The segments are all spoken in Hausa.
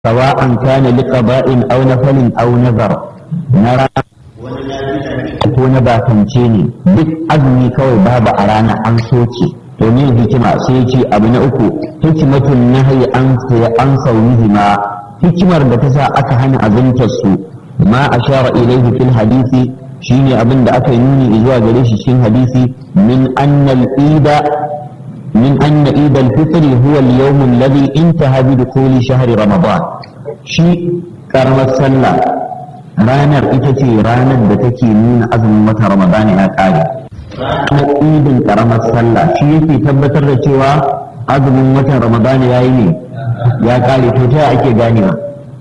sawa'an kana liqaba'in aw nafalin aw nazar na rana ko na bakance ne duk azumi kawai babu a rana an soke to ne hikima sai ce abu na uku hikimatun nahyi an an saunihima hikimar da ta sa aka hana azumtar su ma ashara ilayhi fil hadisi shine abin da aka yi nuni zuwa gare shi cikin hadisi min annal ida min anna id al fitr huwa al yawm alladhi intaha bi dukhuli shahr ramadan shi karamar sallah ranar ita ce ranar da take nuna azumin wata ramadan ya kare ranar idin karamar sallah shi yake tabbatar da cewa azumin watan ramadan ya yi ne ya kare to ta ake ganewa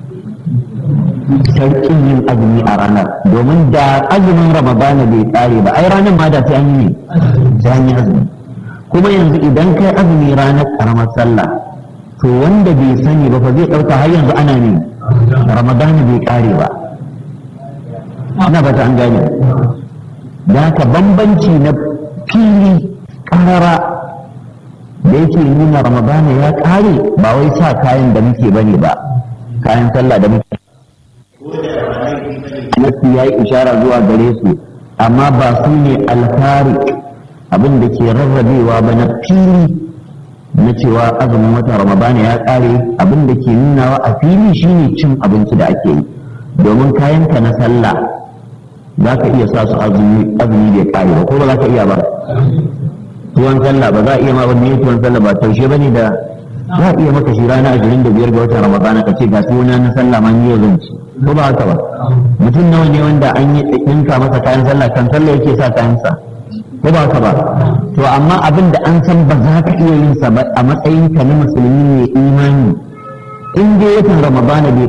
sarkin yin azumi a ranar domin da azumin ramadana bai tsare ba ai ranar ma da ta yi ne ta yi azumi kuma yanzu idan kai azumi ranar karamar sallah to wanda bai sani ba fa zai ɗauka har yanzu ana ne ramadana bai kare ba ina ba ta an gane da ka bambanci na fili karara da yake nuna ramadana ya kare ba wai sa kayan da muke bane ba kayan sallah da muke nasu ya yi ishara zuwa gare su amma ba su ne alfari abin da ke rarrabewa ba na fili na cewa azumin watan ramadana ya kare abin da ke nunawa a fili shine cin abinci da ake yi domin kayanka na sallah za ka iya sa su azumi bai kare ba ko ba za ka iya ba tuwon sallah ba za a iya ma wani tuwon sallah ba taushe ba ne da za a iya maka shi rana ashirin da biyar ga watan ramadana ka ce ga tuwona na sallah ma ni yau zan ci ko ba haka ba mutum nawa ne wanda an yi ɗinka masa kayan sallah kan sallah yake sa kayan sa ko ba haka ba to amma abin da an san ba za ka iya yin sa ba a matsayin ka na musulmi mai imani in dai watan ramadana bai